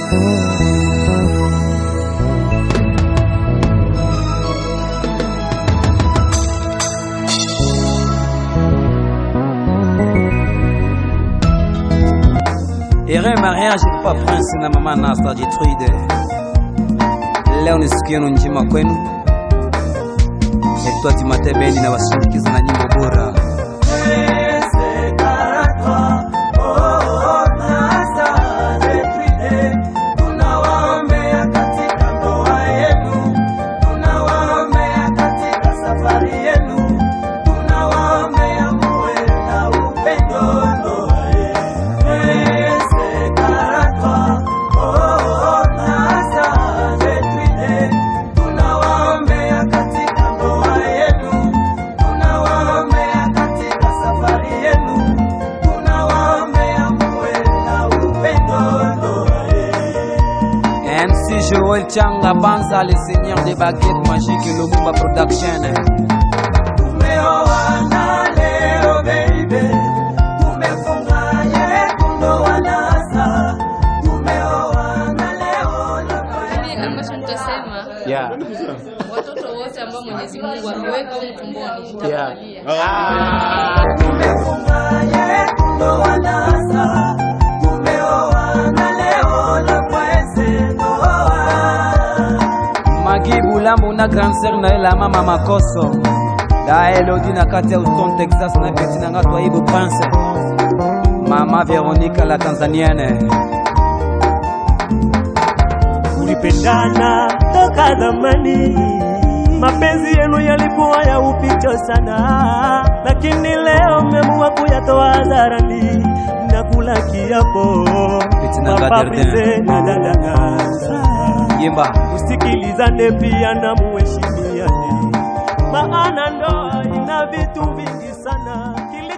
Ere mariage kwa Prince na mama Nasta Jitrude. Leo ni siku yenu njema kwenu. Naitwa Timate Bendi na wasindikiza na nyimbo bora. MC Joel Changa Banza, le seigneur des baguettes magiques, Lumumba Production. Tumeoana leo baby, tumefunga yekundu wanasa. Tumeoana leo na Yaani ambacho nitasema Yeah. watoto wote ambao Mwenyezi Mungu ameweka humu tumboni Yeah. nitawalia. tumefunga yekundu wanasa. Tumeoana leo na kwese ndoa. Magi Bulambo na grand sœur na la mama Makoso. Da Elodie na kati ya Houston Texas na peti na ngatwa Ibu Prince. Mama Veronica la Tanzanienne. Tulipendana toka zamani, mapenzi yenu yalikuwa ya upito sana, lakini leo mmeamua kuyatoa hadharani na kula kiapo. Fitina Papa Gardien. Brize na dada Ganza, Yimba. usikilizane pia na muheshimiane, maana ndoa ina vitu vingi sana Kili